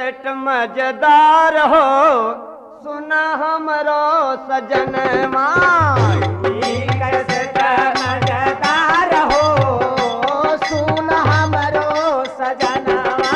cassette मजेदार हो सुना हमरो सजनवा कैसेट मजेदार हो सुना हमरो सजनवा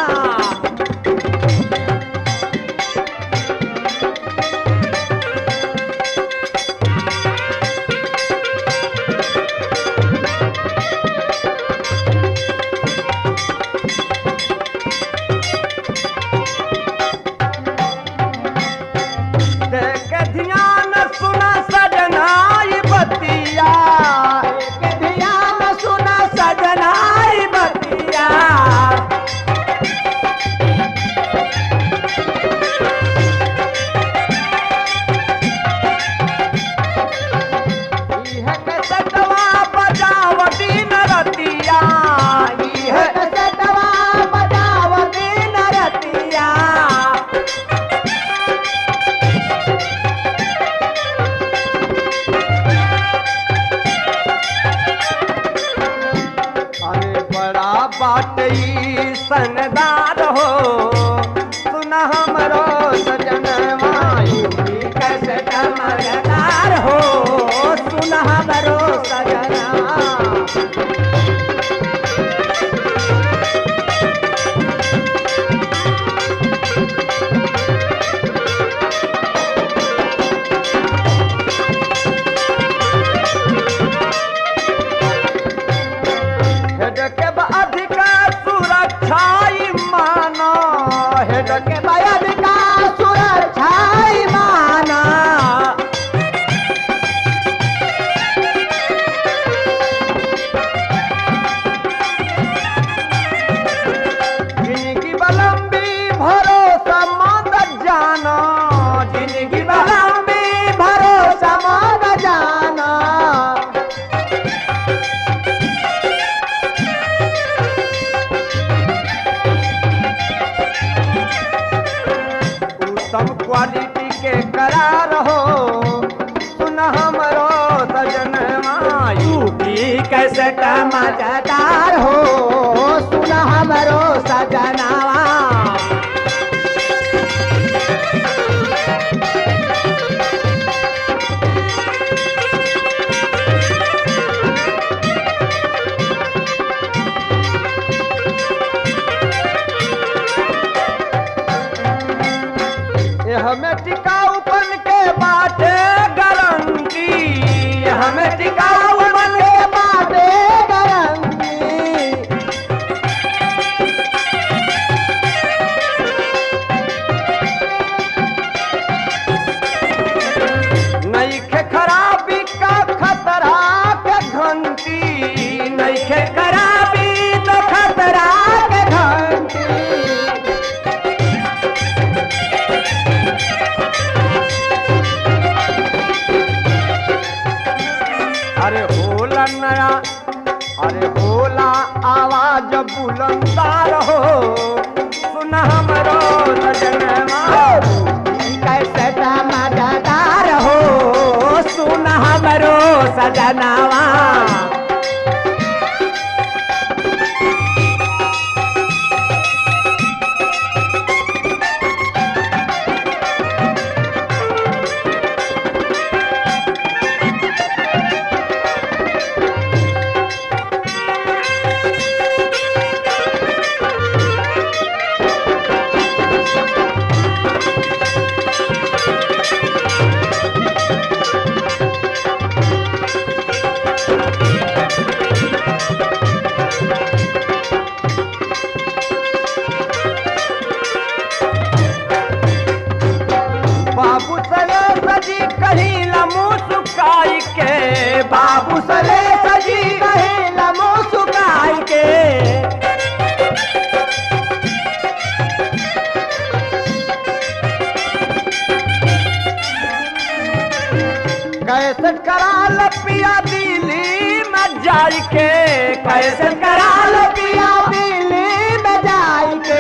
देख ध्यान सुना सजनाई बतिया देख ध्यान सुना सजनाई बतिया इह कसटवा बजावती नरतिया इह कसटवा बजावती नरतिया अरे बड़ा बाट ई सनदार हो सुन हमरो सजनवा यूपी कैसे मजेदार हो सुन हमरो सजनवा हेड के अधिका सुरक्षा माना हेड के अधिका सुरक्षा माना जिंदगी बलम्बी भरोसा मत जाना जिंदगी बलम्बी भरोसा मत जाना उत्तम क्वालिटी के करार हो सुन हमरो सजन यूपी कैसे मजेदार हो सुन हमरो सजनावा ये हमें टिकाऊपन के बाटे गारंटी ये हमें टिकाऊपन के बाटे गारंटी नईखे खराबी का खतरा के घंटी नईखे खराबी तो खतरा के घंटी अरे होला नया अरे होला आवाज बुलंदार हो सुन हमरो सजनवा कैसे मजेदार हो सुन हमरो सजनवा बाबू सले सजी कहीं लमू सुकाई के बाबू सले सजी कहीं लमू सुकाई के कैसे करा लो पिया दिल्ली में जाई के कैसे करा लो पिया दिल्ली में जाई के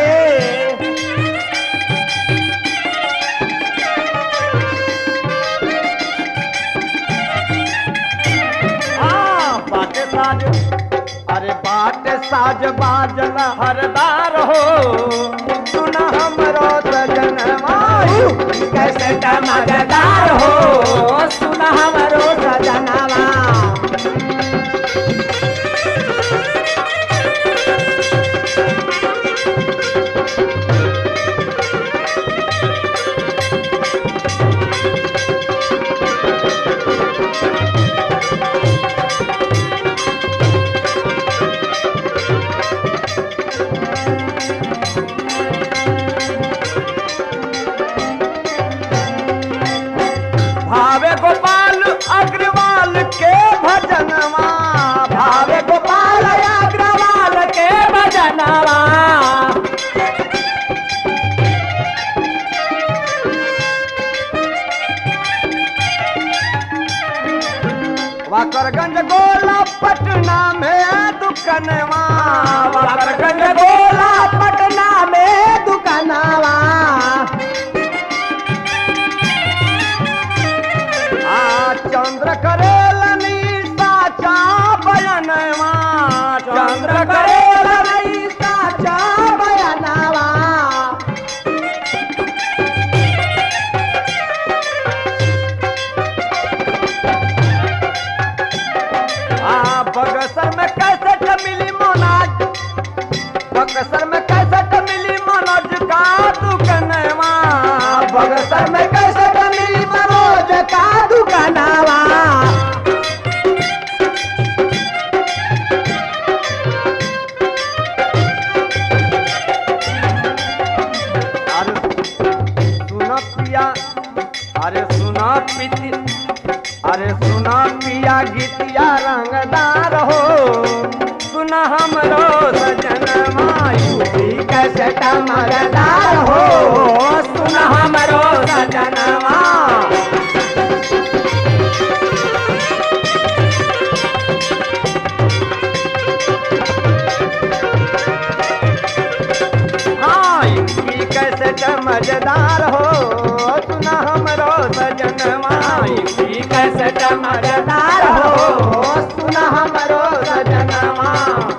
हाँ, बाटे साज अरे बाटे साज बाजल हरदार हो सुन हमरो सजनवा कैसे मजेदार हो सुन हमरो सजनवा भावे गोपाल अग्रवाल के भजनवा भावे गोपाल अग्रवाल के भजनवा वाकरगंज गोला पटना में दुकानवा वाकरगंज गोला पटना में दुकानवा आ चंद्र करेलनी साचा बयनवा चंद्र करेलनी साचा बयनवा आ बगसर में कैसे मिली मोनाज बगसर में कैसे मिली मनोज का दुकानवा बगसर में कैसे मिली मनोज का दुकानवा अरे सुना पिया अरे सुना पीती अरे सुना पिया गीतिया रंगदार हो सुना हमरो सजन मायूरी कैसे मगदार हो सुना हमरो सजनवा हाँ यूपी कैसे मजेदार हो सुना हमरो सजनवा यूपी कैसे मजेदार हो सुना हमरो सजनवा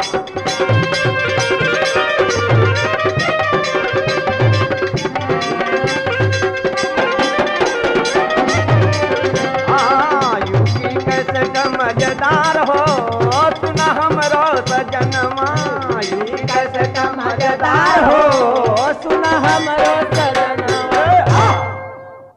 हाँ यूपी कैसे मजेदार हो सुना हमरो सजनवा यूपी कैसे मजेदार हो सुना हमरो